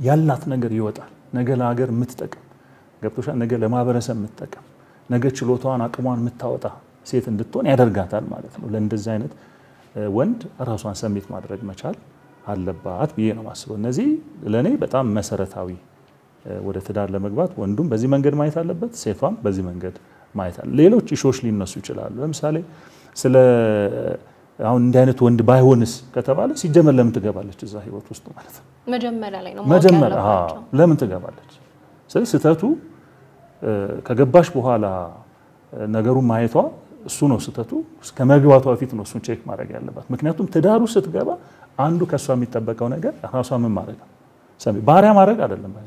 ያላት ነገር ይወጣል። ነገ ለሀገር የምትጠቅም ገብቶሻል። ነገ ለማህበረሰብ የምትጠቅም ነገ ችሎታዋን አቅሟን የምታወጣ ሴት እንድትሆን ያደርጋታል ማለት ነው። ለእንደዚህ አይነት ወንድ ራሷን ሰሚት ማድረግ መቻል አለባት ብዬ ነው የማስበው። እነዚህ ለእኔ በጣም መሰረታዊ ወደ ትዳር ለመግባት ወንዱም በዚህ መንገድ ማየት አለበት፣ ሴቷም በዚህ መንገድ ማየት አለ። ሌሎች ኢሾች ሊነሱ ይችላሉ። ለምሳሌ ስለ አሁን እንዲህ አይነት ወንድ ባይሆንስ ከተባለ ሲጀመር ለምን ትገባለች እዛ ህይወት ውስጥ ማለት ነው? መጀመሪያ ላይ ነው መጀመሪያ ለምን ትገባለች? ስለዚህ ስህተቱ ከገባሽ በኋላ ነገሩን ማየቷ እሱ ነው ስህተቱ። ከመግባቷ በፊት ነው እሱን ቼክ ማድረግ ያለባት። ምክንያቱም ትዳሩ ስትገባ አንዱ ከእሷ የሚጠበቀው ነገር ራሷ ምን ማድረግ ነው? ባሪያ ማድረግ አይደለም ባይዘ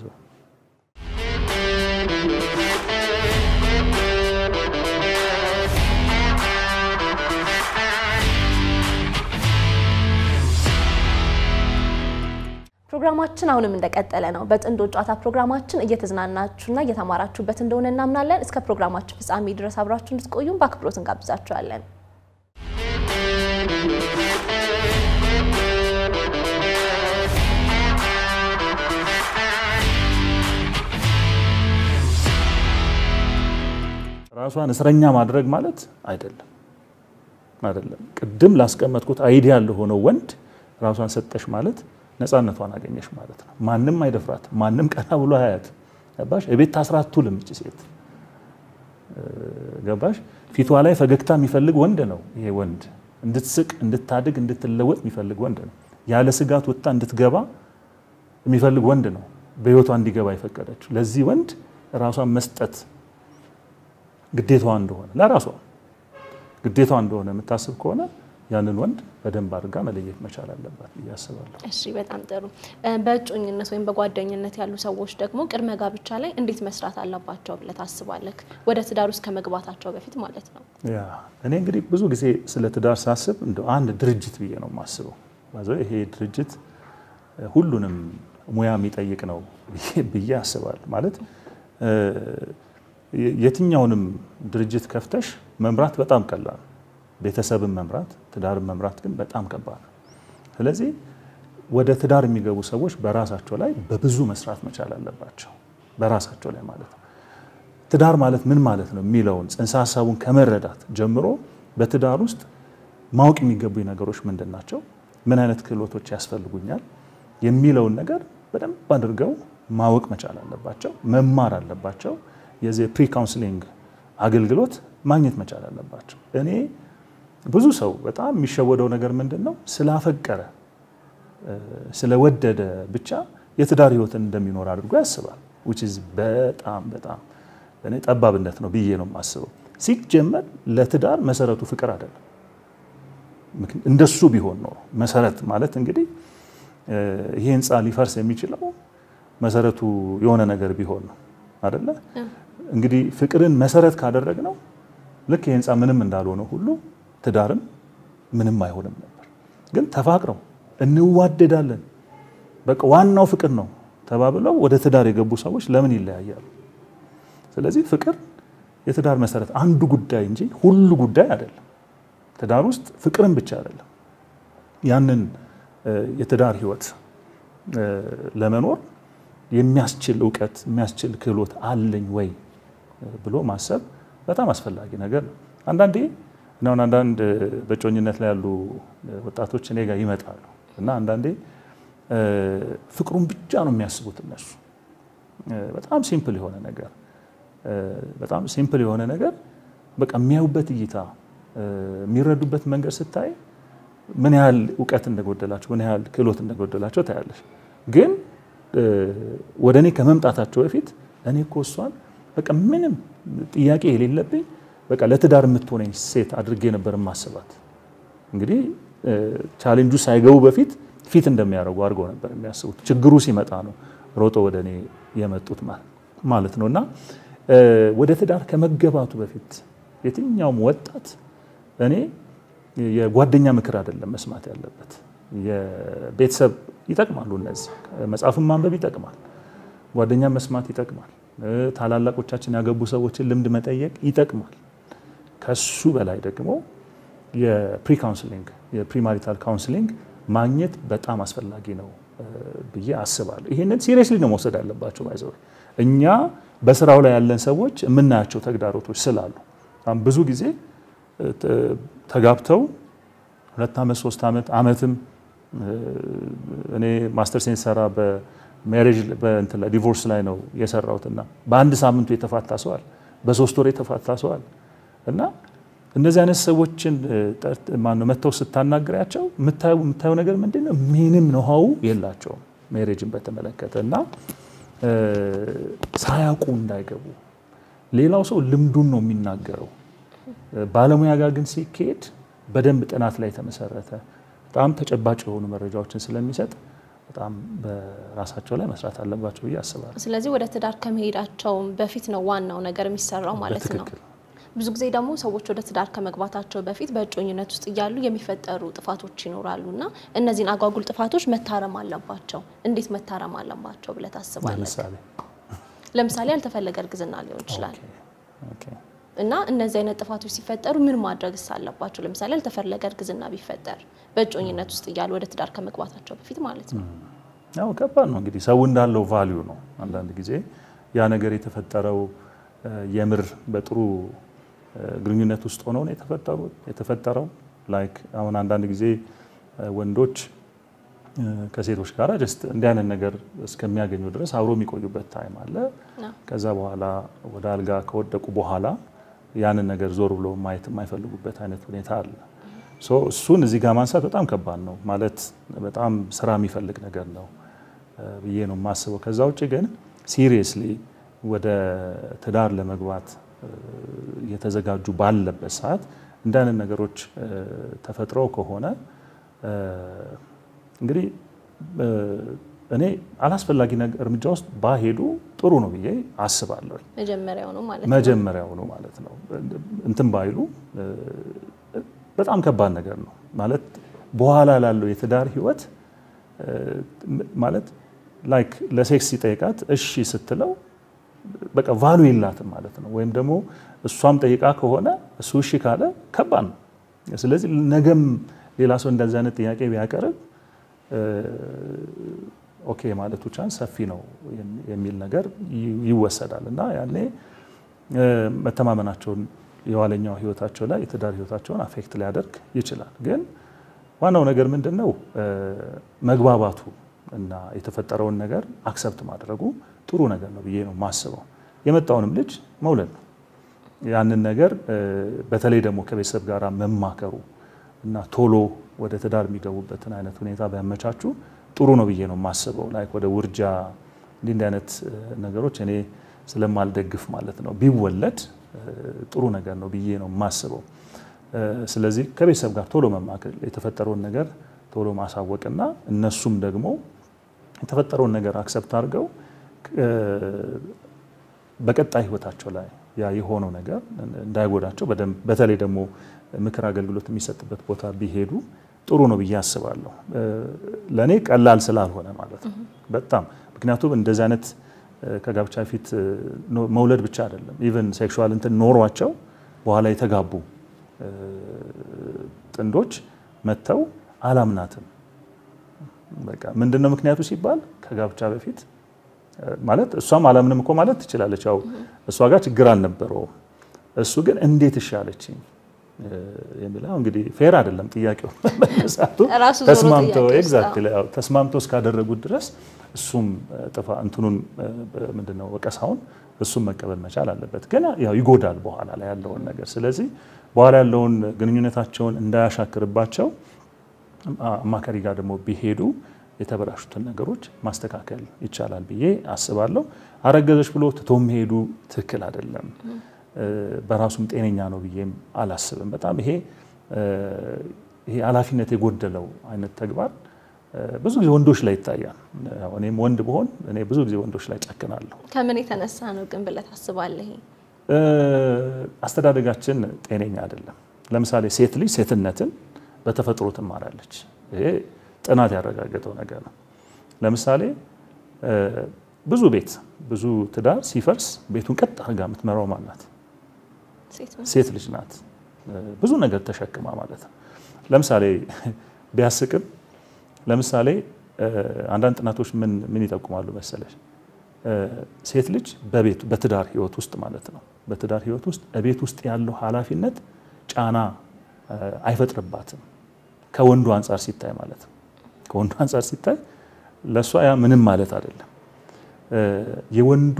ፕሮግራማችን አሁንም እንደቀጠለ ነው። በጥንዶች ጨዋታ ፕሮግራማችን እየተዝናናችሁና እየተማራችሁበት እንደሆነ እናምናለን። እስከ ፕሮግራማችን ፍጻሜ ድረስ አብራችሁ እንድትቆዩም በአክብሮት እንጋብዛችኋለን። ራሷን እስረኛ ማድረግ ማለት አይደለም አይደለም። ቅድም ላስቀመጥኩት አይዲያ ለሆነው ወንድ ራሷን ሰጠሽ ማለት ነፃነቷን አገኘሽ ማለት ነው። ማንም አይደፍራት፣ ማንም ቀና ብሎ አያት። ገባሽ? እቤት ታስራ አትውልም እች ሴት ገባሽ? ፊቷ ላይ ፈገግታ የሚፈልግ ወንድ ነው ይሄ ወንድ። እንድትስቅ፣ እንድታድግ፣ እንድትለወጥ የሚፈልግ ወንድ ነው። ያለ ስጋት ወጥታ እንድትገባ የሚፈልግ ወንድ ነው በህይወቷ እንዲገባ የፈቀደችው። ለዚህ ወንድ ራሷን መስጠት ግዴታዋ እንደሆነ ለራሷ ግዴታዋ እንደሆነ የምታስብ ከሆነ ያንን ወንድ በደንብ አድርጋ መለየት መቻል አለባት ብዬ አስባለሁ። እሺ፣ በጣም ጥሩ። በእጮኝነት ወይም በጓደኝነት ያሉ ሰዎች ደግሞ ቅድመ ጋብቻ ላይ እንዴት መስራት አለባቸው ብለህ ታስባለህ? ወደ ትዳር ውስጥ ከመግባታቸው በፊት ማለት ነው። ያ እኔ እንግዲህ ብዙ ጊዜ ስለ ትዳር ሳስብ እንደ አንድ ድርጅት ብዬ ነው የማስበው። ይሄ ድርጅት ሁሉንም ሙያ የሚጠይቅ ነው ብዬ አስባለሁ። ማለት የትኛውንም ድርጅት ከፍተሽ መምራት በጣም ቀላል ቤተሰብን መምራት ትዳርን መምራት ግን በጣም ከባድ ነው። ስለዚህ ወደ ትዳር የሚገቡ ሰዎች በራሳቸው ላይ በብዙ መስራት መቻል አለባቸው። በራሳቸው ላይ ማለት ነው። ትዳር ማለት ምን ማለት ነው የሚለውን ጽንሰ ሀሳቡን ከመረዳት ጀምሮ በትዳር ውስጥ ማወቅ የሚገቡኝ ነገሮች ምንድን ናቸው፣ ምን አይነት ክህሎቶች ያስፈልጉኛል የሚለውን ነገር በደንብ አድርገው ማወቅ መቻል አለባቸው፣ መማር አለባቸው። የዚህ ፕሪ ካውንስሊንግ አገልግሎት ማግኘት መቻል አለባቸው። እኔ ብዙ ሰው በጣም የሚሸወደው ነገር ምንድን ነው? ስላፈቀረ ስለወደደ ብቻ የትዳር ህይወትን እንደሚኖር አድርጎ ያስባል። which is በጣም በጣም እኔ ጠባብነት ነው ብዬ ነው የማስበው። ሲጀመር ለትዳር መሰረቱ ፍቅር አይደለም። እንደሱ ቢሆን ኖሮ መሰረት ማለት እንግዲህ ይሄ ህንፃ ሊፈርስ የሚችለው መሰረቱ የሆነ ነገር ቢሆን ነው አይደለ? እንግዲህ ፍቅርን መሰረት ካደረግ ነው ልክ ይህ ህንፃ ምንም እንዳልሆነ ሁሉ ትዳርም ምንም አይሆንም ነበር። ግን ተፋቅረው እንዋደዳለን በቃ ዋናው ፍቅር ነው ተባብለው ወደ ትዳር የገቡ ሰዎች ለምን ይለያያሉ? ስለዚህ ፍቅር የትዳር መሰረት አንዱ ጉዳይ እንጂ ሁሉ ጉዳይ አይደለም። ትዳር ውስጥ ፍቅርን ብቻ አይደለም። ያንን የትዳር ህይወት ለመኖር የሚያስችል እውቀት የሚያስችል ክህሎት አለኝ ወይ ብሎ ማሰብ በጣም አስፈላጊ ነገር ነው። አንዳንዴ አሁን አንዳንድ በጮኝነት ላይ ያሉ ወጣቶች እኔ ጋር ይመጣሉ እና አንዳንዴ ፍቅሩን ብቻ ነው የሚያስቡት እነሱ በጣም ሲምፕል የሆነ ነገር በጣም ሲምፕል የሆነ ነገር በቃ የሚያዩበት እይታ የሚረዱበት መንገድ ስታይ ምን ያህል እውቀት እንደጎደላቸው ምን ያህል ክህሎት እንደጎደላቸው ታያለሽ። ግን ወደ እኔ ከመምጣታቸው በፊት እኔ እኮ እሷን በቃ ምንም ጥያቄ የሌለብኝ በቃ ለትዳር የምትሆነኝ ሴት አድርጌ ነበር ማስባት። እንግዲህ ቻሌንጁ ሳይገቡ በፊት ፊት እንደሚያደርጉ አድርገው ነበር የሚያስቡት። ችግሩ ሲመጣ ነው ሮጦ ወደ እኔ የመጡት ማለት ነው። እና ወደ ትዳር ከመገባቱ በፊት የትኛውም ወጣት እኔ የጓደኛ ምክር አይደለም መስማት ያለበት። የቤተሰብ ይጠቅማሉ እነዚህ መጽሐፍን ማንበብ ይጠቅማል፣ ጓደኛ መስማት ይጠቅማል፣ ታላላቆቻችን ያገቡ ሰዎችን ልምድ መጠየቅ ይጠቅማል። ከሱ በላይ ደግሞ የፕሪ ካውንስሊንግ የፕሪማሪታል ካውንስሊንግ ማግኘት በጣም አስፈላጊ ነው ብዬ አስባለሁ። ይህንን ሲሪየስሊ ነው መውሰድ አለባቸው። ባይዘው እኛ በስራው ላይ ያለን ሰዎች የምናያቸው ተግዳሮቶች ስላሉ ብዙ ጊዜ ተጋብተው ሁለት ዓመት ሶስት ዓመት ዓመትም እኔ ማስተር ሴንስ ሰራ በሜሬጅ በእንትን ላይ ዲቮርስ ላይ ነው የሰራሁትና በአንድ ሳምንቱ የተፋታ ሰዋል፣ በሶስት ወር የተፋታ ሰዋል እና እነዚህ አይነት ሰዎችን ማነው መጥተው ስታናግሪያቸው የምታየው ነገር ምንድን ነው? ምንም ነውሃው የላቸውም ሜሬጅን በተመለከተ እና ሳያውቁ እንዳይገቡ ሌላው ሰው ልምዱን ነው የሚናገረው። ባለሙያ ጋር ግን ሲካሄድ በደንብ ጥናት ላይ የተመሰረተ በጣም ተጨባጭ የሆኑ መረጃዎችን ስለሚሰጥ በጣም በራሳቸው ላይ መስራት አለባቸው ብዬ አስባለሁ። ስለዚህ ወደ ትዳር ከመሄዳቸው በፊት ነው ዋናው ነገር የሚሰራው ማለት ነው። በትክክል ብዙ ጊዜ ደግሞ ሰዎች ወደ ትዳር ከመግባታቸው በፊት በእጮኝነት ውስጥ እያሉ የሚፈጠሩ ጥፋቶች ይኖራሉ እና እነዚህን አጓጉል ጥፋቶች መታረም አለባቸው። እንዴት መታረም አለባቸው ብለህ ታስባለህ? ለምሳሌ ለምሳሌ ያልተፈለገ እርግዝና ሊሆን ይችላል ኦኬ እና እነዚህ አይነት ጥፋቶች ሲፈጠሩ ምን ማድረግስ አለባቸው? ለምሳሌ ያልተፈለገ እርግዝና ቢፈጠር በእጮኝነት ውስጥ እያሉ ወደ ትዳር ከመግባታቸው በፊት ማለት ነው። ያው ከባድ ነው እንግዲህ ሰው እንዳለው ቫሊዩ ነው። አንዳንድ ጊዜ ያ ነገር የተፈጠረው የምር በጥሩ ግንኙነት ውስጥ ሆነው ነው የተፈጠሩት የተፈጠረው ላይክ አሁን አንዳንድ ጊዜ ወንዶች ከሴቶች ጋር ጀስት እንዲህ አይነት ነገር እስከሚያገኙ ድረስ አብሮ የሚቆዩበት ታይም አለ። ከዛ በኋላ ወደ አልጋ ከወደቁ በኋላ ያንን ነገር ዞር ብሎ ማየት የማይፈልጉበት አይነት ሁኔታ አለ። ሶ እሱን እዚህ ጋር ማንሳት በጣም ከባድ ነው ማለት በጣም ስራ የሚፈልግ ነገር ነው ብዬ ነው የማስበው። ከዛ ውጭ ግን ሲሪየስሊ ወደ ትዳር ለመግባት እየተዘጋጁ ባለበት ሰዓት እንደ አይነት ነገሮች ተፈጥረው ከሆነ እንግዲህ እኔ አላስፈላጊ እርምጃ ውስጥ ባሄዱ ጥሩ ነው ብዬ አስባለሁ። መጀመሪያው ነው ማለት ነው። መጀመሪያው ነው ማለት ነው። እንትን ባይሉ በጣም ከባድ ነገር ነው ማለት በኋላ ላለው የትዳር ህይወት ማለት ላይክ ለሴክስ ሲጠይቃት እሺ ስትለው በቃ ቫሉ የላትም ማለት ነው። ወይም ደግሞ እሷም ጠይቃ ከሆነ እሱ እሺ ካለ ከባድ ነው። ስለዚህ ነገም ሌላ ሰው እንደዚህ አይነት ጥያቄ ቢያቀርብ ኦኬ ማለቱ ቻንስ ሰፊ ነው የሚል ነገር ይወሰዳል እና ያኔ መተማመናቸውን የኋለኛው ህይወታቸው ላይ የትዳር ህይወታቸውን አፌክት ሊያደርግ ይችላል። ግን ዋናው ነገር ምንድን ነው መግባባቱ እና የተፈጠረውን ነገር አክሰፕት ማድረጉ ጥሩ ነገር ነው ብዬ ነው የማስበው። የመጣውንም ልጅ መውለድ ነው። ያንን ነገር በተለይ ደግሞ ከቤተሰብ ጋር መማከሩ እና ቶሎ ወደ ትዳር የሚገቡበትን አይነት ሁኔታ ቢያመቻቹ ጥሩ ነው ብዬ ነው የማስበው። ላይክ ወደ ውርጃ እንዲህ እንዲህ አይነት ነገሮች እኔ ስለማልደግፍ ማለት ነው ቢወለድ ጥሩ ነገር ነው ብዬ ነው የማስበው። ስለዚህ ከቤተሰብ ጋር ቶሎ መማከል የተፈጠረውን ነገር ቶሎ ማሳወቅና እነሱም ደግሞ የተፈጠረውን ነገር አክሰፕት አድርገው በቀጣይ ህይወታቸው ላይ ያ የሆነው ነገር እንዳይጎዳቸው በደንብ በተለይ ደግሞ ምክር አገልግሎት የሚሰጥበት ቦታ ቢሄዱ ጥሩ ነው ብዬ አስባለሁ። ለእኔ ቀላል ስላልሆነ ማለት ነው በጣም ምክንያቱም እንደዚህ አይነት ከጋብቻ ፊት መውለድ ብቻ አይደለም ኢቨን ሴክሹዋል እንትን ኖሯቸው በኋላ የተጋቡ ጥንዶች መጥተው አላምናትም በቃ ምንድነው ምክንያቱ ሲባል ከጋብቻ በፊት ማለት እሷም አላምንም እኮ ማለት ትችላለች። ያው እሷ ጋር ችግር አልነበረውም። እሱ ግን እንዴት እሻለችኝ የሚለው እንግዲህ ፌር አይደለም ጥያቄው መነሳቱ። ራሱ ዞሮ ተስማምተው ጥያቄ ውስጥ ኤግዛክትሊ ያው ተስማምተው እስካደረጉት ድረስ እሱም ጥፋ እንትኑን ምንድነው ወቀሳውን እሱም መቀበል መቻል አለበት። ግን ያው ይጎዳል በኋላ ላይ ያለውን ነገር። ስለዚህ በኋላ ያለውን ግንኙነታቸውን እንዳያሻክርባቸው አማካሪ ጋር ደግሞ ቢሄዱ የተበላሹትን ነገሮች ማስተካከል ይቻላል ብዬ አስባለሁ። አረገዘች ብሎ ትቶ መሄዱ ትክክል አይደለም። በራሱም ጤነኛ ነው ብዬም አላስብም። በጣም ይሄ ይሄ ኃላፊነት የጎደለው አይነት ተግባር ብዙ ጊዜ ወንዶች ላይ ይታያል። ያው እኔም ወንድ ብሆን እኔ ብዙ ጊዜ ወንዶች ላይ ጨክናለሁ። ከምን የተነሳ ነው ግን ብለህ ታስባለህ? ይሄ አስተዳደጋችን ጤነኛ አይደለም። ለምሳሌ ሴት ልጅ ሴትነትን በተፈጥሮ ትማራለች። ይሄ ጥናት ያረጋገጠው ነገር ነው። ለምሳሌ ብዙ ቤት ብዙ ትዳር ሲፈርስ ቤቱን ቀጥ አድርጋ የምትመራው ማን ናት? ሴት ነው። ሴት ልጅ ናት። ብዙ ነገር ተሸክማ ማለት ነው። ለምሳሌ ቢያስቅም ለምሳሌ አንዳንድ ጥናቶች ምን ምን ይጠቁማሉ መሰለሽ? ሴት ልጅ በቤት በትዳር ህይወት ውስጥ ማለት ነው በትዳር ህይወት ውስጥ ቤት ውስጥ ያለው ኃላፊነት ጫና አይፈጥርባትም ከወንዱ አንጻር ሲታይ ማለት ነው። ከወንዱ አንጻር ሲታይ ለእሷ ያ ምንም ማለት አይደለም። የወንዱ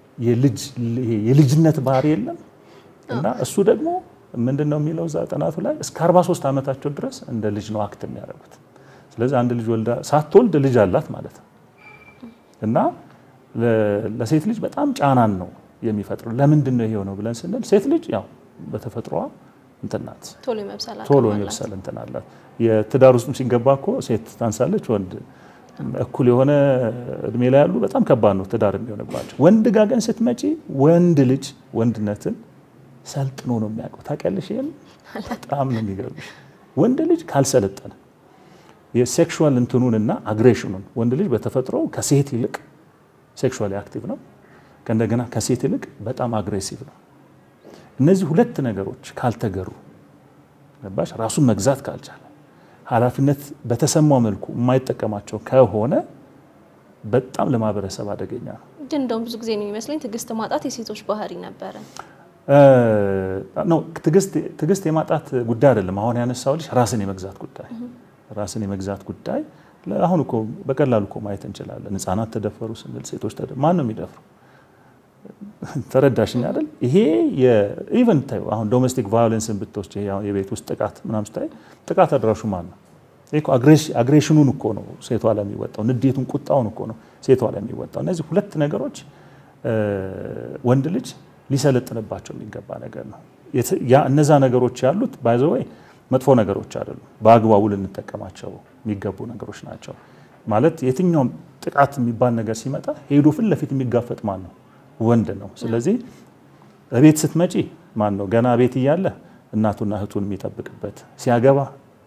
የልጅነት ባህሪ የለም እና እሱ ደግሞ ምንድን ነው የሚለው እዛ ጥናቱ ላይ እስከ 43 ዓመታቸው ድረስ እንደ ልጅ ነው አክት የሚያደርጉት። ስለዚህ አንድ ልጅ ወልዳ ሳትወልድ ልጅ አላት ማለት ነው እና ለሴት ልጅ በጣም ጫናን ነው የሚፈጥረው። ለምንድን ነው ይሄው ነው ብለን ስንል ሴት ልጅ ያው በተፈጥሮዋ እንትን ናት፣ ቶሎ የመብሰል እንትን አላት። የትዳር ውስጥም ሲገባ እኮ ሴት ታንሳለች፣ ወንድ እኩል የሆነ እድሜ ላይ ያሉ በጣም ከባድ ነው ትዳር የሚሆንባቸው። ወንድ ጋር ግን ስትመጪ ወንድ ልጅ ወንድነትን ሰልጥኖ ነው የሚያውቀው። ታውቂያለሽ? ይሄን በጣም ነው የሚገርምሽ። ወንድ ልጅ ካልሰለጠነ የሴክሹዋል እንትኑንና አግሬሽኑን ወንድ ልጅ በተፈጥሮ ከሴት ይልቅ ሴክሹዋሊ አክቲቭ ነው። ከእንደገና ከሴት ይልቅ በጣም አግሬሲቭ ነው። እነዚህ ሁለት ነገሮች ካልተገሩ ገባሽ፣ ራሱን መግዛት ካልቻለ፣ ኃላፊነት በተሰማው መልኩ የማይጠቀማቸው ከሆነ በጣም ለማህበረሰብ አደገኛ ነው። ግን እንደውም ብዙ ጊዜ ነው የሚመስለኝ ትዕግስት ማጣት የሴቶች ባህሪ ነበረ። ነው ትዕግስት የማጣት ጉዳይ አይደለም። አሁን ያነሳሁልሽ ራስን የመግዛት ጉዳይ ራስን የመግዛት ጉዳይ አሁን እኮ በቀላሉ እኮ ማየት እንችላለን። ህጻናት ተደፈሩ ስንል ሴቶች ማን ነው የሚደፍሩ? ተረዳሽኝ አይደል? ይሄ ኢቨን ታዩ አሁን ዶሜስቲክ ቫዮለንስን ብትወስድ የቤት ውስጥ ጥቃት ምናምን ስታይ ጥቃት አድራሹ ማን ነው? አግሬሽኑን እኮ ነው ሴቷ ላይ የሚወጣው፣ ንዴቱን ቁጣውን እኮ ነው ሴቷ ላይ የሚወጣው። እነዚህ ሁለት ነገሮች ወንድ ልጅ ሊሰለጥንባቸው የሚገባ ነገር ነው። እነዛ ነገሮች ያሉት ባይዘወይ መጥፎ ነገሮች አይደሉም። በአግባቡ ልንጠቀማቸው የሚገቡ ነገሮች ናቸው። ማለት የትኛውም ጥቃት የሚባል ነገር ሲመጣ ሄዶ ፊት ለፊት የሚጋፈጥ ማን ነው? ወንድ ነው። ስለዚህ ቤት ስትመጪ ማን ነው ገና ቤት እያለ እናቱና እህቱን የሚጠብቅበት ሲያገባ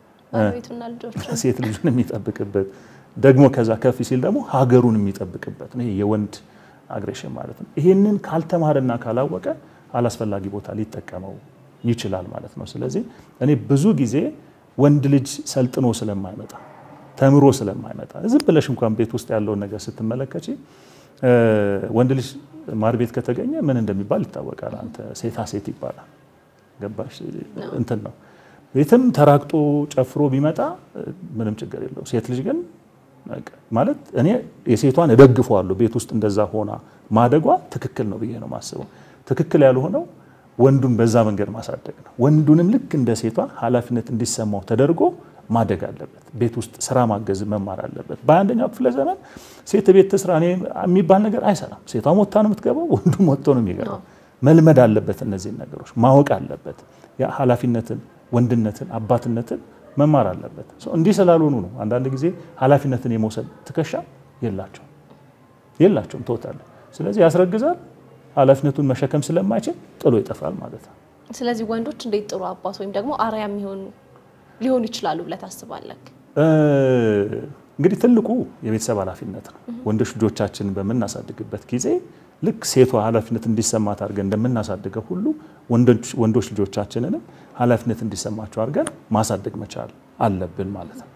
ሴት ልጁን የሚጠብቅበት ደግሞ ከዛ ከፍ ሲል ደግሞ ሀገሩን የሚጠብቅበት ነው። ይሄ የወንድ አግሬሽን ማለት ነው። ይሄንን ካልተማረና ካላወቀ አላስፈላጊ ቦታ ሊጠቀመው ይችላል ማለት ነው። ስለዚህ እኔ ብዙ ጊዜ ወንድ ልጅ ሰልጥኖ ስለማይመጣ ተምሮ ስለማይመጣ ዝም ብለሽ እንኳን ቤት ውስጥ ያለውን ነገር ስትመለከች ወንድ ልጅ ማር ቤት ከተገኘ ምን እንደሚባል ይታወቃል። አንተ ሴታ ሴት ይባላል። ገባሽ? እንትን ነው ቤትም ተራግጦ ጨፍሮ ቢመጣ ምንም ችግር የለው። ሴት ልጅ ግን ማለት እኔ የሴቷን እደግፈዋለሁ። ቤት ውስጥ እንደዛ ሆና ማደጓ ትክክል ነው ብዬ ነው የማስበው። ትክክል ያልሆነው ወንዱን በዛ መንገድ ማሳደግ ነው። ወንዱንም ልክ እንደ ሴቷ ኃላፊነት እንዲሰማው ተደርጎ ማደግ አለበት። ቤት ውስጥ ስራ ማገዝ መማር አለበት። በአንደኛው ክፍለ ዘመን ሴት ቤት ትስራ እኔ የሚባል ነገር አይሰራም። ሴቷም ወጥታ ነው የምትገባው፣ ወንዱም ወጥቶ ነው የሚገባው። መልመድ አለበት። እነዚህን ነገሮች ማወቅ አለበት። ኃላፊነትን፣ ወንድነትን፣ አባትነትን መማር አለበት። እንዲህ ስላልሆኑ ነው አንዳንድ ጊዜ ኃላፊነትን የመውሰድ ትከሻ የላቸው የላቸውም ተወታለ። ስለዚህ ያስረግዛል ኃላፊነቱን መሸከም ስለማይችል ጥሎ ይጠፋል ማለት ነው። ስለዚህ ወንዶች እንዴት ጥሩ አባት ወይም ደግሞ አርአያ የሚሆኑ ሊሆኑ ይችላሉ ብለህ ታስባለህ? እንግዲህ ትልቁ የቤተሰብ ኃላፊነት ነው። ወንዶች ልጆቻችንን በምናሳድግበት ጊዜ ልክ ሴቷ ኃላፊነት እንዲሰማት አድርገን እንደምናሳድገው ሁሉ ወንዶች ልጆቻችንንም ኃላፊነት እንዲሰማቸው አድርገን ማሳደግ መቻል አለብን ማለት ነው።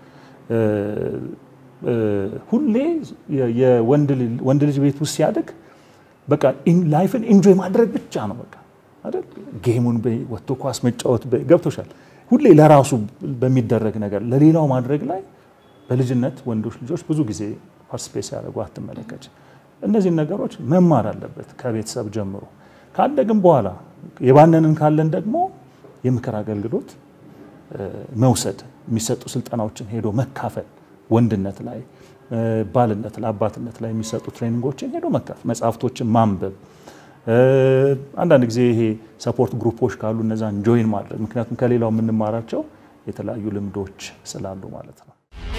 ሁሌ የወንድ ልጅ ቤት ውስጥ ሲያድግ በቃ ላይፍን ኢንጆይ ማድረግ ብቻ ነው በቃ አይደል? ጌሙን በይ ወጥቶ ኳስ መጫወት በይ ገብቶሻል። ሁሌ ለራሱ በሚደረግ ነገር ለሌላው ማድረግ ላይ በልጅነት ወንዶች ልጆች ብዙ ጊዜ ፓርቲስፔት ሲያደርጉ አትመለከች። እነዚህን ነገሮች መማር አለበት ከቤተሰብ ጀምሮ። ካደግም በኋላ የባነንን ካለን ደግሞ የምክር አገልግሎት መውሰድ፣ የሚሰጡ ስልጠናዎችን ሄዶ መካፈል፣ ወንድነት ላይ ባልነት ላይ አባትነት ላይ የሚሰጡ ትሬኒንጎችን ሄዶ መካፈል፣ መጽሐፍቶችን ማንበብ አንዳንድ ጊዜ ይሄ ሰፖርት ግሩፖች ካሉ እነዛን ጆይን ማድረግ ምክንያቱም ከሌላው የምንማራቸው የተለያዩ ልምዶች ስላሉ ማለት ነው።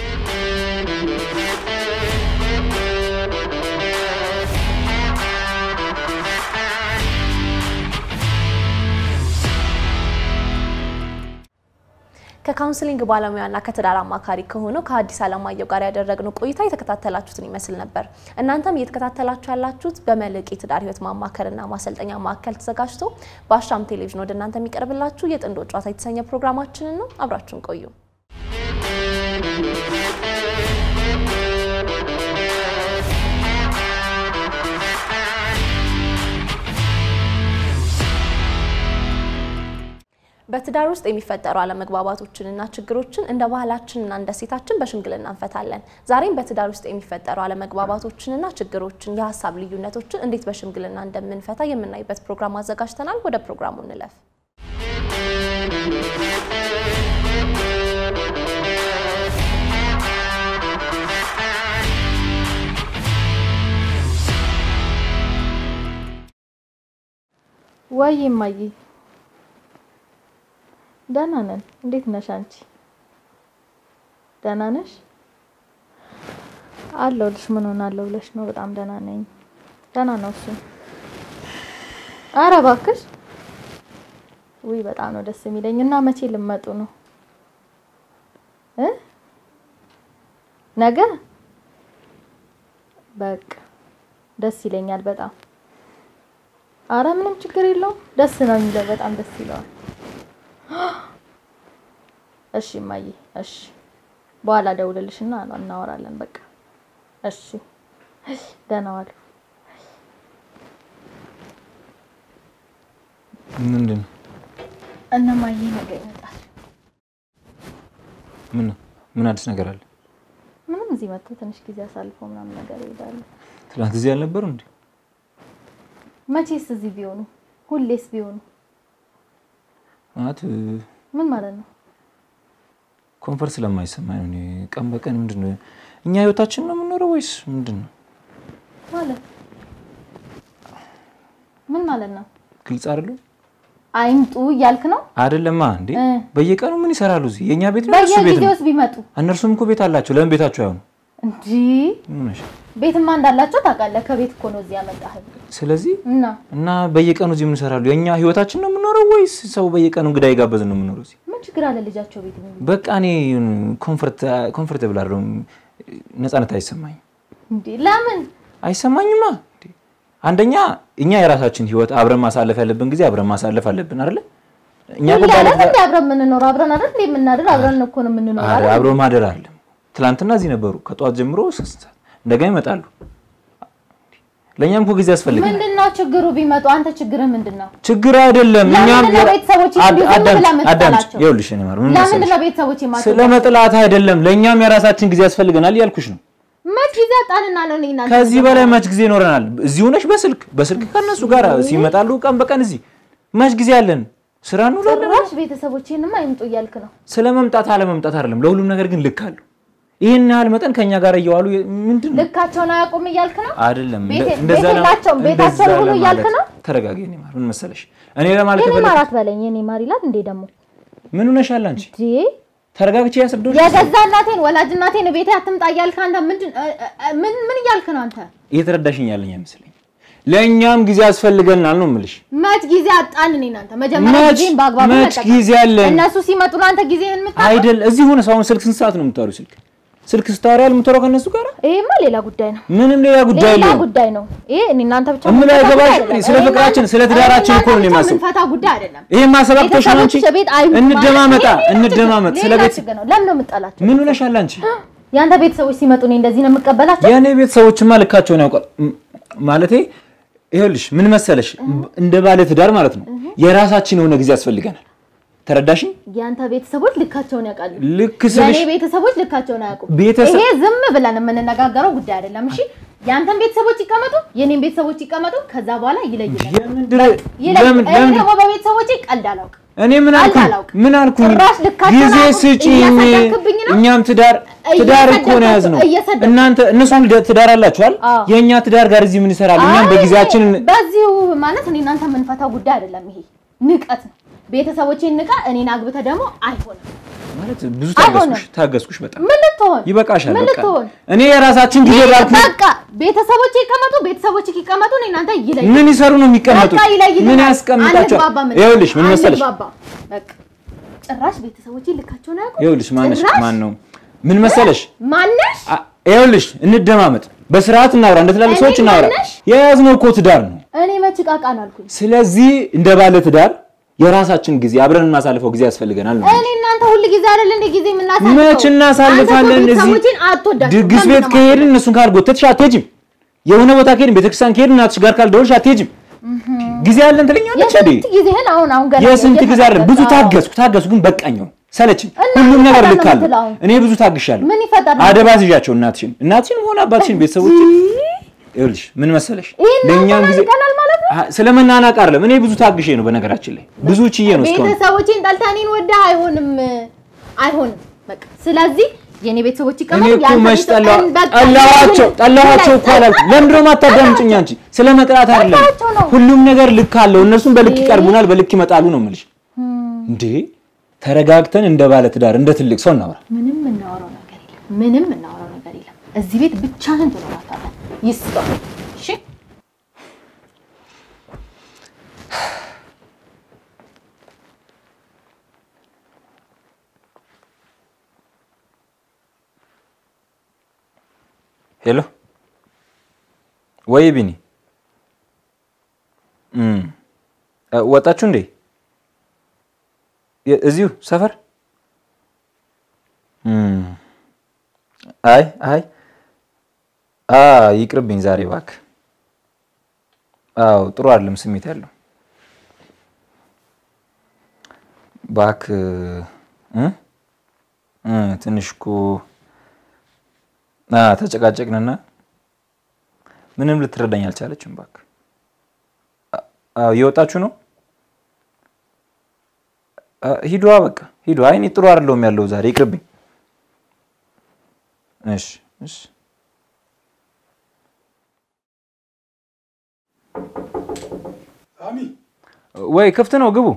ከካውንስሊንግ ባለሙያና ከትዳር አማካሪ ከሆነው ከሐዲስ ዓለማየሁ ጋር ያደረግነው ቆይታ የተከታተላችሁትን ይመስል ነበር። እናንተም እየተከታተላችሁ ያላችሁት በመልሕቅ የትዳር ሕይወት ማማከርና ማሰልጠኛ ማዕከል ተዘጋጅቶ በአሻም ቴሌቪዥን ወደ እናንተ የሚቀርብላችሁ የጥንዶች ጨዋታ የተሰኘ ፕሮግራማችንን ነው። አብራችሁን ቆዩ። በትዳር ውስጥ የሚፈጠሩ አለመግባባቶችንና ችግሮችን እንደ ባህላችንና እንደ ሴታችን በሽምግልና እንፈታለን። ዛሬም በትዳር ውስጥ የሚፈጠሩ አለመግባባቶችንና ችግሮችን፣ የሀሳብ ልዩነቶችን እንዴት በሽምግልና እንደምንፈታ የምናይበት ፕሮግራም አዘጋጅተናል። ወደ ፕሮግራሙ እንለፍ። ወይ እማዬ ደህና ነን። እንዴት ነሽ አንቺ? ደህና ነሽ? አለሁልሽ። ምን ሆናለሁ ብለሽ ነው? በጣም ደህና ነኝ። ደህና ነው እሱ። ኧረ እባክሽ። ውይ በጣም ነው ደስ የሚለኝ። እና መቼ ልመጡ ነው እ ነገ? በቃ ደስ ይለኛል በጣም አረ ምንም ችግር የለውም። ደስ ነው የሚለው፣ በጣም ደስ ይለዋል። እሺ እማዬ፣ እሺ በኋላ ደውልልሽና እናወራለን። በቃ እሺ፣ ደህና ዋሉ። ምንድን ነው? እነ እማዬ ነገ ይመጣል። ምን ምን አዲስ ነገር አለ? ምንም እዚህ መጥቶ ትንሽ ጊዜ አሳልፎ ምናምን ነገር ይሄዳሉ። ትናንት እዚህ አልነበሩ እንዴ? መቼስ እዚህ ቢሆኑ ሁሌስ ቢሆኑ ማለት ምን ማለት ነው? ኮንፈርት ስለማይሰማኝ ነው። እኔ ቀን በቀን ምንድን ነው እኛ ህይወታችን ነው የምንኖረው ወይስ ምንድን ነው? ማለት ምን ማለት ነው? ግልጽ አይደለም አይምጡ እያልክ ነው? አይደለማ እንዴ? እ በየቀኑ ምን ይሰራሉ እዚህ? የእኛ ቤት ነው እነሱ ቤት ነው? በየጊዜውስ ቢመጡ እነርሱም እኮ ቤት አላቸው። ለምን ቤታቸው አይሆኑ? እንጂ ምን ሆነሽ? ቤትማ እንዳላቸው ታውቃለህ። ከቤት እኮ ነው እዚህ ያመጣህ ስለዚህ እና እና በየቀኑ እዚህ ምን ይሰራሉ? የእኛ ህይወታችን ነው የምንኖረው ወይስ ሰው በየቀኑ እንግዳ የጋበዝን ነው የምንኖረው እዚህ? ምን ችግር አለ ልጃቸው ቤት ነው በቃ እኔ ኮንፈርት ኮንፈርተብል አይደለሁም። ነፃነት አይሰማኝም እንዴ? ለምን አይሰማኝማ። እንዴ! አንደኛ እኛ የራሳችን ህይወት አብረን ማሳለፍ ያለብን ጊዜ አብረን ማሳለፍ አለብን አይደለ? እኛ እኮ ሁሌ ባለ አይደል እንዴ አብረን የምንኖረው? አብረን አይደል እንዴ የምናድር? አብረን እኮ ነው የምንኖረው ኧረ አይደል? አብሮ ማደር አይደለም። ትላንትና እዚህ ነበሩ ከጠዋት ጀምሮ እስከ ስንት ሰዓት እንደገና ይመጣሉ። ለእኛም እኮ ጊዜ ያስፈልጋል። ምንድነው ችግሩ? ቢመጡ አንተ ችግርህ ምንድነው? ችግር አይደለም። ለምንድን እኛም ነው ቤተሰቦች እንዲሁ ዝም አዳምጪ፣ ብለህ አዳምጪ። የምትጠላቸው? ይኸውልሽ እኔ ማር ምን ለምንድን መሰለሽ ነው ቤተሰቦች የማትወዳቸው? ስለ መጥላት አይደለም። ለእኛም የራሳችን ጊዜ ያስፈልገናል እያልኩሽ ነው። መች ጊዜ አጣንና ነው እኔና አንተ ከዚህ በላይ መች ጊዜ ይኖረናል? እዚህ ሆነሽ በስልክ በስልክ ከነሱ ጋር ሲመጣሉ ቀን በቀን እዚህ መች ጊዜ አለን? ስራ እንውላለን። ጭራሽ ቤተሰቦቼንማ አይምጡ እያልክ ነው። ስለ መምጣት አለመምጣት አይደለም። ለሁሉም ነገር ግን ልክ አለው። ይህን ያህል መጠን ከኛ ጋር እየዋሉ ምንድን ነው ልካቸውን አያውቁም እያልክ ነው። አይደለም። ቤት- እንደዛ ቤት ለ- የላቸውም፣ እንደዛ ቤታቸውን ሁሉ ለማለት- እያልክ ነው? ተረጋጊ። እኔ ማር ምን መሰለሽ እኔ ለማለት የኔ የፈለኩት ማራት በለኝ የኔ ማር ይላል እንዴ ደግሞ ምን ሆነሻል አንቺ? እንዴ ተረጋግቼ ያስረዳሁሽ የገዛ እናቴን ወላጅ እናቴን ቤቴ አትምጣ እያልክ አንተ ምንድን እ- እ- ምን ምን እያልክ ነው አንተ? እየተረዳሽኝ ያለኝ አይመስለኝም። ለእኛም ጊዜ ያስፈልገናል ነው የምልሽ። መች ጊዜ አጣን? እኔ እናንተ መጀመሪያ መች- ጊዜን በአግባቡ መች መጠቀም። ጊዜ አለን? እነሱ ሲመጡ ነው አንተ ጊዜህን የምታውቀው? አይደል እዚህ ሆነ ሰው አሁን ስልክ ስንት ሰዓት ነው የምታወሪው? ስልክ ስልክ ስታወሪ የምታወራው ከእነሱ ጋር ይሄማ ሌላ ጉዳይ ነው። ምንም ሌላ ጉዳይ ሌላ የለውም። ጉዳይ ነው። ይሄ እኔ እናንተ ብቻ እምለው የምንፈታው አይገባሽ? ጉዳይ አይደለም። ስለ እኔ ፍቅራችን፣ እናንተ- ስለ ትዳራችን እኔ እኮ ነው እናንተ የማስበው። የምንፈታው ጉዳይ አይደለም። ይሄን ማሰብ አቅቶሽ ነው አንቺ? ቤተሰቦችሽ ቤት አይምጡ እንደማመጣ ማለት ይሄ ሌላ እንደማመጥ ችግር- ስለ ሌላ ቤት ችግር ነው። ለምን ነው የምጠላቸው? ምን ሆነሻል አንቺ? የአንተ ቤተሰቦች ሲመጡ እኔ እንደዚህ ነው የምቀበላቸው? የእኔ ቤተሰቦችማ ልካቸውን ያውቃል። ም- ማለቴ ይኸውልሽ ምን መሰለሽ እንደ ባለ ትዳር ማለት ነው የራሳችን የሆነ ጊዜ ያስፈልገናል። ተረዳሽኝ? የአንተ ቤተሰቦች ልካቸውን ያውቃሉ። ልክ የእኔ ስልሽ ቤተሰቦች ልካቸውን አያውቁም። ቤተሰብ- ይሄ ዝም ብለን የምንነጋገረው ጉዳይ አይደለም። እሺ የአንተን ቤተሰቦች ይቀመጡ፣ የኔን ቤተሰቦች ይቀመጡ። ከዛ በኋላ ይለይልናል። የምንድን ይለይ- ለምን እኔ ለምን ደግሞ በቤተሰቦቼ ቀልድ አላውቅም። እኔ ምን አልኩኝ? አላውቅም። ምን አልኩኝ? ጭራሽ ልካቸውን ጊዜ አያውቁም። ስጪኝ። እያሰደብክብኝ ነው። እኛም ትዳር ትዳር እኮ ነው የያዝነው። እየሰደብክ- እናንተ እነሱም ልደ- ትዳር አላችኋል። አዎ። የእኛ ትዳር ጋር እዚህ ምን ይሰራል? እኛም አይ፣ በጊዜያችን በዚሁ ማለት እኔ እናንተ የምንፈታው ጉዳይ አይደለም። ይሄ ንቀት ነው። ቤተሰቦቼን ንቃ፣ እኔን አግብተህ ደግሞ አይሆንም። ማለት ብዙ አይሆንም። ታገስኩሽ ታገስኩሽ። በጣም ምን ልትሆን ይበቃሻል። ምን በቃ ልትሆን እኔ የራሳችን ጊዜ ባልኩ በቃ ቤተሰቦቼ ይቀመጡ፣ ቤተሰቦቼ ይቀመጡ። እኔ እናንተ ይለይ ምን ይሰሩ ነው የሚቀመጡት? በቃ ይለይልናል። ምን ያስቀምጣቸዋል? አንግባባም። ይኸውልሽ ምን መሰለሽ አንግባባም። በቃ ጭራሽ ቤተሰቦቼ ልካቸውን አያውቁም። ይኸውልሽ ማነሽ ጭራሽ ማን ነው ምን መሰለሽ ማነሽ? አ- ይኸውልሽ እንደማመጥ በስርዓት እናውራ፣ እንደ ትላልቅ እኔ ሰዎች እናውራ። ማነሽ? የያዝነው እኮ ትዳር ነው። እኔ መች ዕቃ ዕቃ ነው አልኩኝ። ስለዚህ እንደ ባለ ትዳር የራሳችን ጊዜ አብረን የማሳልፈው ጊዜ ያስፈልገናል ነው። እኔ እናንተ ሁል ጊዜ አይደል እንደ ጊዜ የምናሳልፈው? መች እናሳልፋለን? አንተ እኮ እዚህ ቤተሰቦቼን አትወዳቸውም። ድግስ ለምን ቤት ነው ከሄድን እነሱን ካልጎተትሽ አትሄጂም። የሆነ ቦታ ከሄድን ቤተክርስቲያን ከሄድን እናትሽ ጋር ካልደወልሽ አትሄጂም። ጊዜ አለን ትለኛለች አይደል? የስንት ጊዜህን አሁን አሁን ገና የስንት ጊዜ አይደለም ብዙ እየተፈጠረ ታገስኩ ታገስኩ፣ ግን በቃኝ ነው ሰለችኝ። እና ሁሉም ምን ነገር ይፈጠር ልክ ነው አለው። የምትለው አሁን? እኔ ብዙ ታግሻለሁ። ምን ይፈጠር ነው? አደባ ይዣቸው እናትሽን እናትሽን ሆነ አባትሽን ቤተሰቦች ይኸውልሽ ምን መሰለሽ ይሄን ለእኛም ጊዜ ይቀናል ማለት ነው። አ- ስለመናናቅ አይደለም። እኔ ብዙ ታግሼ ነው በነገራችን ላይ ብዙ ችዬ ነው እስካሁን ቤተሰቦቼን ጠልተህ እኔን ወደህ አይሆንም፣ አይሆንም። በቃ ስለዚህ የኔ ቤተሰቦች እኔ ይቀማሉ። እኮ መች ጠላ- ጠላኋቸው ጠላኋቸው እኮ አላልኩም። ለምንድን ነው የማታዳምጪኝ አንቺ? ስለ መጥላት አይደለም። ጠላኋቸው ነው። ሁሉም ነገር ልክ አለው። እነርሱም በልክ ይቀርቡናል፣ በልክ ይመጣሉ ነው የምልሽ። እንዴ ተረጋግተን እንደ ባለ ትዳር እንደ ትልቅ ሰው እናውራ። ምንም እናወራው ነገር የለም። ምንም እናወራው ነገር የለም። እዚህ ቤት ብቻህን ትኖራታለህ። ይስጠው። እሺ ሄሎ ወይ ቢኒ እም፣ እ፣ ወጣችሁ እንዴ? የ- እዚሁ ሰፈር? እም፣ አይ አይ አ ይቅርብኝ ዛሬ እባክህ። አዎ ጥሩ አይደለም ስሜት ያለው እባክህ እ እ ትንሽ እኮ አ ተጨቃጨቅንና ምንም ልትረዳኝ አልቻለችም። እባክህ አ- አዎ እየወጣችሁ ነው? አ፣ ሂዱ በቃ ሂዱ። አይ እኔ ጥሩ አይደለሁም ያለው ዛሬ ይቅርብኝ። እሺ እሺ ሳሚ ወይ ክፍት ነው ግቡ።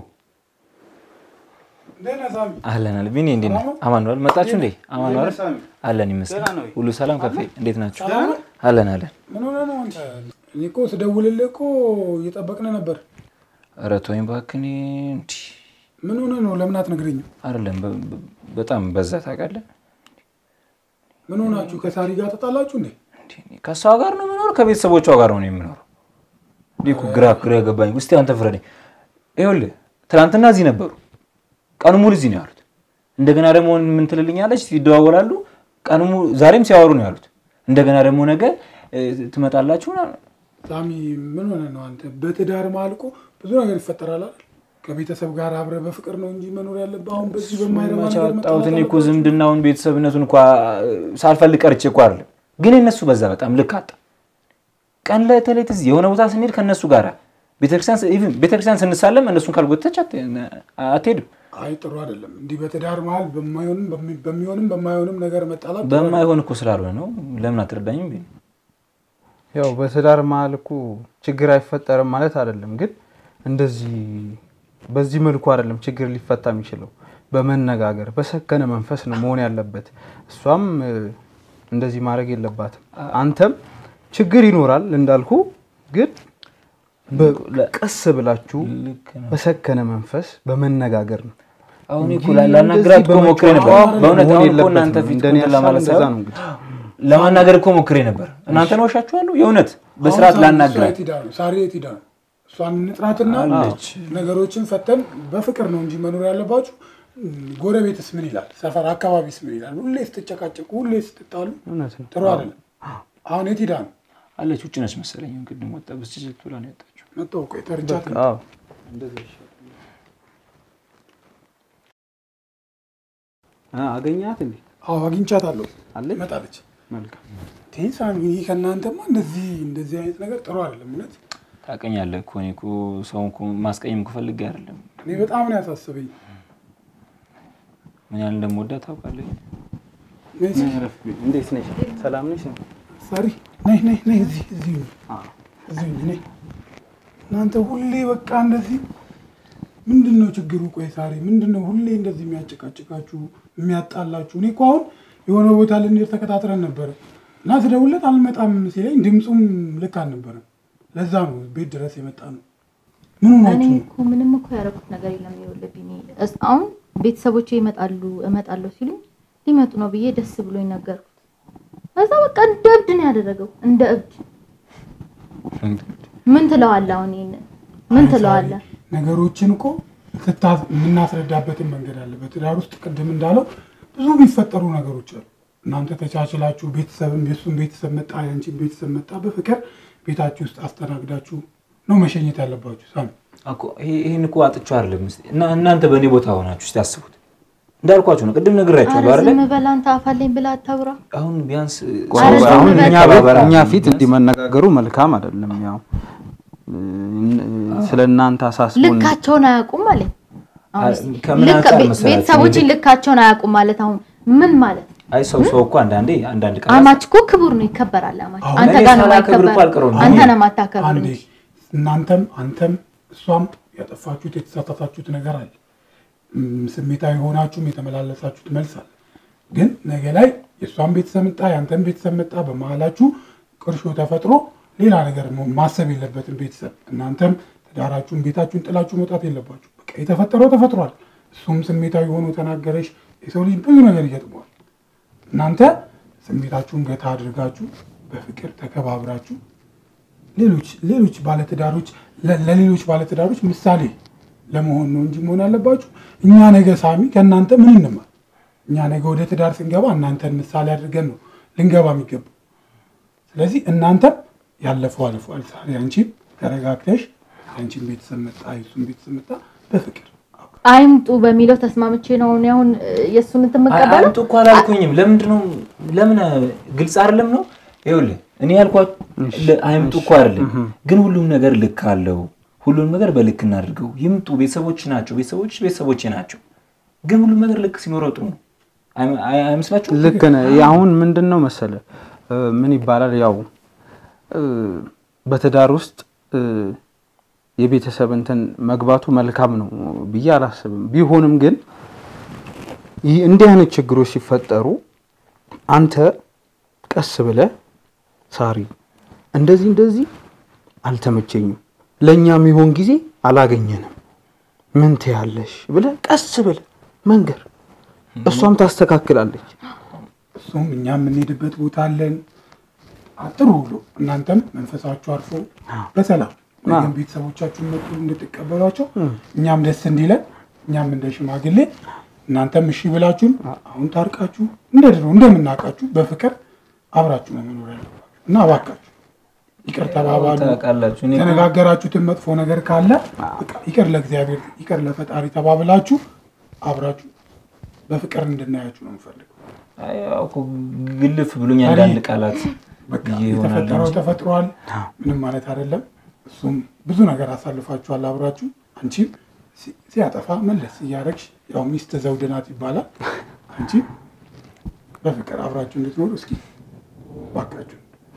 እንዴት ነህ ሳሚ? አለን አለ ቢኒ እንዴት ነህ? ሰላም ነው? አማን ነው አይደል? መጣችሁ እንዴ? አማን ነው አይደል? እንዴት ነህ ሳሚ? አለን ይመስገን። ደህና ነው ወይ? ሁሉ ሰላም ከፌ እንዴት ናችሁ? ሰላም ነው? አለን አለን። ምን ሆነህ ነው አንተ? እኔ እኮ ስደውልልህ እኮ እየጠበቅን ነበር። ኧረ ተወኝ እባክህ። እኔ እንዲህ ምን ሆነህ ነው? ለምን አትነግረኝም? አይደለም በ- በ- በጣም በዛ ታውቃለህ። ምን ሆናችሁ? ከሳሪ ጋር ተጣላችሁ እንዴ? እንዴ፣ እኔ ከእሷ ጋር ነው የምኖረው ከቤተሰቦቿ ጋር ነው የምኖረው። እንዲህ እኮ ግራ ግራ ገባኝ። እስኪ አንተ ፍረደኝ። ይኸውልህ ትናንትና እዚህ ነበሩ፣ ቀኑ ሙሉ እዚህ ነው ያሉት። እንደገና ደግሞ ምን ትልልኛለች፣ ይደዋወላሉ። ቀኑ ሙሉ ዛሬም ሲያወሩ ነው ያሉት። እንደገና ደግሞ ነገ እ፣ ትመጣላችሁ ምናምን። ሳሚ ምን ሆነህ ነው አንተ? በትዳር መሀል እኮ ብዙ ነገር ይፈጠራል አይደል? ከቤተሰብ ጋር አብረህ በፍቅር ነው እንጂ መኖር ያለብህ አሁን በዚህ በማይረባ መቼ ነገር አወጣሁት? እኔ እኮ መጣላት ዝምድናውን ቤተሰብነቱን እንኳ ሳልፈልግ ቀርቼ እኮ አይደለም፣ ግን የእነሱ በዛ በጣም ልክ አጣ። ቀን ለተሌት እዚህ የሆነ ቦታ ስንሄድ ከእነሱ ጋር ቤተክርስቲያን ኢቭን ቤተክርስቲያን ስንሳለም እነሱን ካልጎተች አት- አትሄድም። አይ ጥሩ አይደለም። እንዲህ በትዳር መሀል በማይሆንም በሚ- በሚሆንም በማይሆንም ነገር መጣላት ጥሩ አይደለም። በማይሆን እኮ ስላልሆነ ነው። ለምን አትረዳኝም? ቢኒ? ያው በትዳር መሀል እኮ ችግር አይፈጠርም ማለት አይደለም፣ ግን እንደዚህ በዚህ መልኩ አይደለም ችግር ሊፈታ የሚችለው። በመነጋገር በሰከነ መንፈስ ነው መሆን ያለበት። እሷም እ፣ እንደዚህ ማድረግ የለባትም። አንተም ችግር ይኖራል እንዳልኩ፣ ግን በ- ቀስ ብላችሁ ልክ ነው። በሰከነ መንፈስ በመነጋገር ነው አሁን እንጂ እኮ ላ- ላናግራት እኮ እንደዚህ ሞክሬ ነበር። በመጫወት በእውነት መሆን አሁን እኮ የለበትም። እናንተ ፊት እንደኔ እንትን ሀሳብ ለማለት እንደዛ ሳይሆን ነው እንግዲህ። ለማናገር እኮ ሞክሬ ነበር። እናንተን ዋሻችኋለሁ። የእውነት በስርዓት አሁን ሳሪ ላናግራት እሷ የት ሄዳ ነው? ሳሪ የት ሄዳ ነው? እሷን እንጥራትና አለች። ነገሮችን ፈተን በፍቅር ነው እንጂ መኖር ያለባችሁ። ጎረቤትስ ምን ይላል? ሰፈር አካባቢስ ምን ይላል? ሁሌ ስትጨቃጨቁ፣ ሁሌ ስትጣሉ እውነት ነው። ጥሩ አይደለም። አሁን የት ሄዳ ነው? አለች። ውጭ ነች መሰለኝ። ቅድም ወጣ ብስጭት ብላ ነው የወጣችው። መጣሁ። ቆይ ተርጃት ነው። አዎ አ አገኛት እንዴ? አዎ አግኝቻታለሁ። አለች? መጣለች። መልካም ቴንሳን ይህ ከእናንተማ እንደዚህ እንደዚህ አይነት ነገር ጥሩ አይደለም። እውነት ታውቀኛለህ እኮ እኔ እኮ ሰውን እኮ ማስቀየም እኮ ፈልጌ አይደለም። እኔ በጣም ነው ያሳሰበኝ። ምን ያህል እንደምወዳት ታውቃለህ። ነይ እስኪ፣ እንዴት ነሽ? ሰላም ነሽ? ሳሪ ነይ ነይ ነይ፣ እዚህ እዚህ ሁኚ፣ እዚህ ሁኚ፣ ነይ። እናንተ ሁሌ በቃ እንደዚህ ምንድን ነው ችግሩ? ቆይ ሳሪ ምንድን ነው ሁሌ እንደዚህ የሚያጨቃጭቃችሁ የሚያጣላችሁ? እኔ እኮ አሁን የሆነ ቦታ ልንሄድ ተከታትረን ነበረ እና ስደውልለት አልመጣም ሲለኝ ድምፁም ልክ አልነበረም። ለዛ ነው ቤት ድረስ የመጣ ነው። ምን እኔ ሆናችሁ ነው? እኮ ምንም እኮ ያደረኩት ነገር የለም። ይኸውልህ ቢኒ፣ እስ- አሁን ቤተሰቦቼ ይመጣሉ እመጣለሁ ሲሉኝ ሊመጡ ነው ብዬ ደስ ብሎኝ ነገርኩት። ከዛ በቃ እንደ እብድ ነው ያደረገው፣ እንደ እብድ። ምን ትለዋለህ አሁን? ይሄንን ምን አይ ትለዋለህ? ሳሪ፣ ነገሮችን እኮ ስታ- የምናስረዳበትን መንገድ አለ። በትዳር ውስጥ ቅድም እንዳለው ብዙ የሚፈጠሩ ነገሮች አሉ። እናንተ ተቻችላችሁ ቤተሰብም የእሱም ቤተሰብ መጣ፣ ያንቺን ቤተሰብ መጣ፣ በፍቅር ቤታችሁ ውስጥ አስተናግዳችሁ ነው መሸኘት ያለባችሁ። ሳሚ እኮ ይሄ- ይሄን እኮ አጥቼው አይደለም። እስኪ እና እናንተ በእኔ ቦታ ሆናችሁ እስቲ አስቡት። እንዳልኳችሁ ነው፣ ቅድም ነግራችኋለሁ ኧረ አይደለ? ዝም በል አንተ አፋልኝ ብላ አታውራ። አሁን ቢያንስ ኧረ ዝም አሁን በል። እኛ ቤት ተባበራ- እኛ ፊት እንዲህ መነጋገሩ መልካም አይደለም። ያው ስለ እናንተ አሳስቦን ልካቸውን አያውቁም አለኝ። አሁን እስኪ ከምን ልክ አንጻር ቤ- መሰላችሁ? ቤተሰቦችን ልካቸውን አያውቁም ማለት አሁን ምን ማለት ነው? አይ ሰው ሰው እኮ አንዳንዴ አንዳንድ ቃላት አማች እኮ ክቡር ነው፣ ይከበራል። አማች አሁን አንተ እኔ ጋር ነው ሳላከብር እኮ የማይከበር፣ አልቀረውም። አንተ አሁን ነው የማታከብር አንዴ እንጂ። እናንተም አንተም እሷም ያጠፋችሁት የተሳሳታችሁት ነገር አለ። እም፣ ስሜታዊ ሆናችሁም የተመላለሳችሁት መልስ አለ። ግን ነገ ላይ የእሷን ቤተሰብ መጣ፣ የአንተም ቤተሰብ መጣ፣ በመሀላችሁ ቅርሾ ተፈጥሮ ሌላ ነገር ሞ- ማሰብ የለበትም ቤተሰብ። እናንተም ትዳራችሁን ቤታችሁን ጥላችሁ መውጣት የለባችሁ። በቃ የተፈጠረው ተፈጥሯል። እሱም ስሜታዊ ሆኖ ተናገረሽ። የሰው ልጅ ብዙ ነገር ይገጥመዋል። እናንተ ስሜታችሁን ገታ አድርጋችሁ በፍቅር ተከባብራችሁ ሌሎች ሌሎች ባለትዳሮች ለ- ለሌሎች ባለትዳሮች ምሳሌ ለመሆን ነው እንጂ መሆን ያለባችሁ። እኛ ነገ ሳሚ ከእናንተ ምን እንማር? እኛ ነገ ወደ ትዳር ስንገባ እናንተን ምሳሌ አድርገን ነው ልንገባ የሚገባው። ስለዚህ እናንተም ያለፈው አልፏል። ዛሬ አንቺም ተረጋግተሽ የአንቺን ቤተሰብ መጣ፣ የሱን ቤተሰብ መጣ፣ በፍቅር አይምጡ በሚለው ተስማምቼ ነው እኔ አሁን እ፣ የእሱን እንትን የምቀበለው። አምጡ እኮ አላልኩኝም። ለምንድን ነው ለምን ግልጽ አይደለም ነው? ይኸውልህ እኔ ያልኳት አይምጡ እኮ አይደለም፣ ግን ሁሉም ነገር ልክ አለው። ሁሉም ነገር በልክ እናድርገው። ይምጡ፣ ቤተሰቦች ናቸው፣ ቤተሰቦች ቤተሰቦቼ ናቸው። ግን ሁሉም ነገር ልክ ሲኖረው ጥሩ ነው። አይ- አይ- አይመስላችሁም? ልክ ነህ። አሁን ምንድን ነው መሰለ እ፣ ምን ይባላል ያው እ፣ በትዳር ውስጥ እ፣ የቤተሰብ እንትን መግባቱ መልካም ነው ብዬ አላስብም። ቢሆንም ግን ይህ እንዲህ አይነት ችግሮች ሲፈጠሩ አንተ ቀስ ብለህ ሳሪ እንደዚህ እንደዚህ አልተመቸኝም፣ ለእኛ የሚሆን ጊዜ አላገኘንም፣ ምን ትያለሽ ብለህ ቀስ ብለህ መንገር፣ እሷም ታስተካክላለች። እሱም እኛ የምንሄድበት ቦታ አለን። ጥሩ ብሎ እናንተም መንፈሳችሁ አርፎ በሰላም ነገም ቤተሰቦቻችሁን መጡ እንድትቀበሏቸው እኛም ደስ እንዲለን እኛም እንደ ሽማግሌ እናንተም እሺ ብላችሁን አሁን ታርቃችሁ እንደ ድሮ እንደምናውቃችሁ በፍቅር አብራችሁ ነው መኖር ያለባችሁ እና እባካችሁ ይቅር ተባባሉ። ታውቃላችሁ እኔ እኮ- የተነጋገራችሁትን መጥፎ ነገር ካለ በቃ ይቅር ለእግዚአብሔር ይቅር ለፈጣሪ ተባብላችሁ አብራችሁ በፍቅር እንድናያችሁ ነው የምፈልገው። አይ፣ ያው እኮ ግልፍ ብሎኝ አንዳንድ ቃላት በቃ ብዬ ይሆናል የተፈጠረው እንጂ። ተፈጥሯል። ምንም ማለት አይደለም። እሱም ብዙ ነገር አሳልፋችኋል አብራችሁ። አንቺም ሲ- ሲያጠፋ መለስ እያደረግሽ ያው ሚስት ዘውድ ናት ይባላል። አንቺ በፍቅር አብራችሁ እንድትኖሩ እስኪ ባካችሁ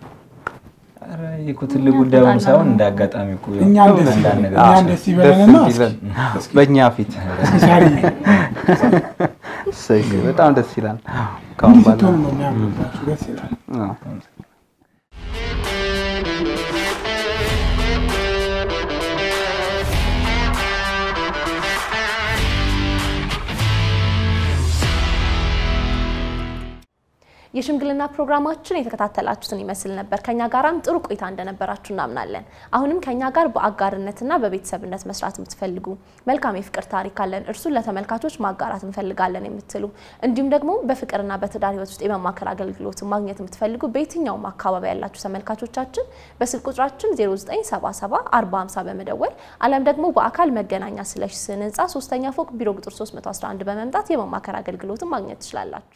ኧረ ይሄ እኮ ትልቅ ጉዳይ ሆኖ ሳይሆን እንደ አጋጣሚ እኮ ያው እኛን ደስ አንዳንድ ይበለን- ነገር እኛን ደስ ይበለንና ደስ እስኪ ይበለን በእኛ ፊት ሳሪ እሰይ፣ በጣም ደስ ይላል። ካሁን እንዲህ በኋላ ስትሆኑ ነው የሚያምርባችሁ። ደስ ይላል። አዎ። የሽምግልና ፕሮግራማችን የተከታተላችሁትን ይመስል ነበር። ከኛ ጋራም ጥሩ ቆይታ እንደነበራችሁ እናምናለን። አሁንም ከኛ ጋር በአጋርነትና በቤተሰብነት መስራት የምትፈልጉ መልካም የፍቅር ታሪክ አለን፣ እርሱን ለተመልካቾች ማጋራት እንፈልጋለን የምትሉ እንዲሁም ደግሞ በፍቅርና በትዳር ሕይወት ውስጥ የመማከር አገልግሎትን ማግኘት የምትፈልጉ በየትኛውም አካባቢ ያላችሁ ተመልካቾቻችን በስልክ ቁጥራችን 0977 4050 በመደወል አሊያም ደግሞ በአካል መገናኛ ስለሽ ስን ህንፃ ሶስተኛ ፎቅ ቢሮ ቁጥር 311 በመምጣት የመማከር አገልግሎትን ማግኘት ትችላላችሁ።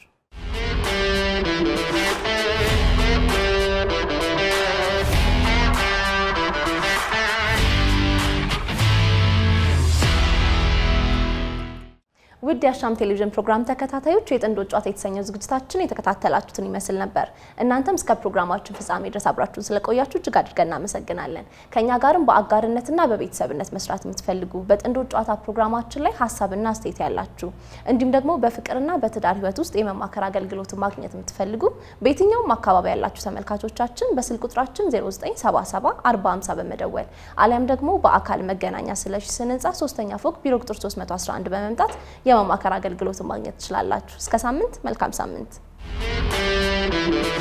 ውድ የአሻም ቴሌቪዥን ፕሮግራም ተከታታዮች የጥንዶች ጨዋታ የተሰኘው ዝግጅታችን የተከታተላችሁትን ይመስል ነበር። እናንተም እስከ ፕሮግራማችን ፍጻሜ ድረስ አብራችሁን ስለቆያችሁ እጅግ አድርገን እናመሰግናለን። ከእኛ ጋርም በአጋርነትና በቤተሰብነት መስራት የምትፈልጉ በጥንዶች ጨዋታ ፕሮግራማችን ላይ ሀሳብና አስተያየት ያላችሁ እንዲሁም ደግሞ በፍቅርና በትዳር ህይወት ውስጥ የመማከር አገልግሎትን ማግኘት የምትፈልጉ በየትኛውም አካባቢ ያላችሁ ተመልካቾቻችን በስልክ ቁጥራችን 0977 4050 በመደወል አሊያም ደግሞ በአካል መገናኛ ስለሽ ስን ህንፃ ሶስተኛ ፎቅ ቢሮ ቁጥር 311 በመምጣት የመማከር አገልግሎትን ማግኘት ትችላላችሁ። እስከ ሳምንት፣ መልካም ሳምንት።